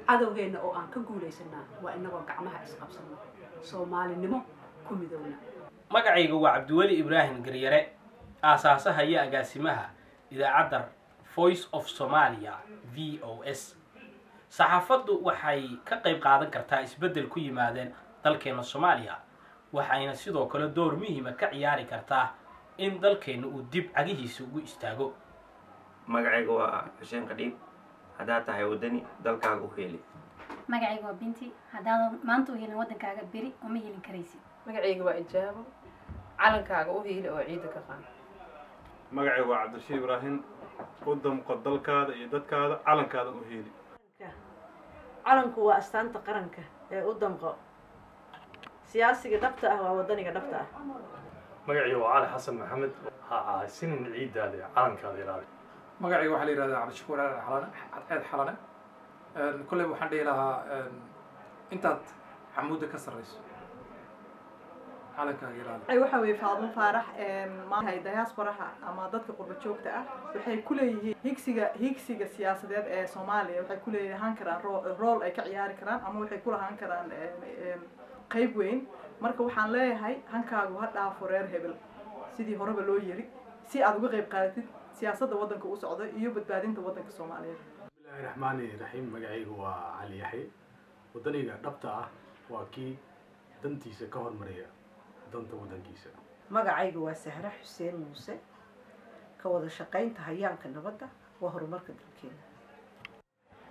cadowgeenna oo aan ka guulaysanaa waa inagoo gacmaha isqabsano soomaalinimo ku midowna magacayga waa cabdiweli ibraahim garyare aasaasaha iyo agaasimaha idaacadda voice of somalia v o s saxaafaddu waxay ka qayb qaadan kartaa isbeddel ku yimaadeen dalkeena soomaaliya waxayna sidoo kale door muhiima ka ciyaari kartaa in dalkeenna uu dib cagihiisa ugu istaago magacayga waa xuseen qadhiib haddaad tahay waddani dalkaaga u heeli magacayga waa binti haddaadan maanta u helin waddankaaga beri uma helin karaysid magacayga waa ijaabo calankaaga u hiili oo ciidda ka qaad magacayga waa cabdirashiid ibraahim u damqo dalkaada iyo dadkaada calankaada u heeli calanku waa astaanta qaranka ee u damqo siyaasiga dhabta ah waa waddaniga dhabta ah magacayga waa cali xasan maxamed ha ahaysinin ciiddaada iyo calankaada ilaali magacayga waxaa la yihahdaa cabdishakuur aadan xalane cadceed xalane kolley waxaan dhihi lahaa intaad xamuudda ka sarrayso calankaaga ilaali waxa weeye faadmo faarax maahay diasporaha ama dadka qurba joogta ah waxay ku leeyihiin higsiga higsiga siyaasadeed ee soomaaliya waxay ku leeyahaan karaan rool ay ka ciyaari karaan ama waxay ku lahaan karaan qayb weyn marka waxaan leeyahay hankaagu ha dhaafo reer hebel sidii horeba loo yiri si aad uga qayb qaadatid siyaasadda waddanka u socda iyo badbaadinta waddanka soomaaliyeed bismillahi raxmaani raxiim magacaygu waa cali yaxye waddaniga dhabta ah waa kii dantiisa ka hormariya danta waddankiisa magacaygu waa sahre xuseen muuse ka wada shaqaynta hayaanka nabadda waa horumarka dalkeena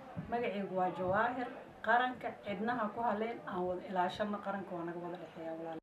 magacaygu waa jawaahir qaranka cidnaha ku haleen aan wada ilaashano qaranka waa naga wada dhexeeya walaal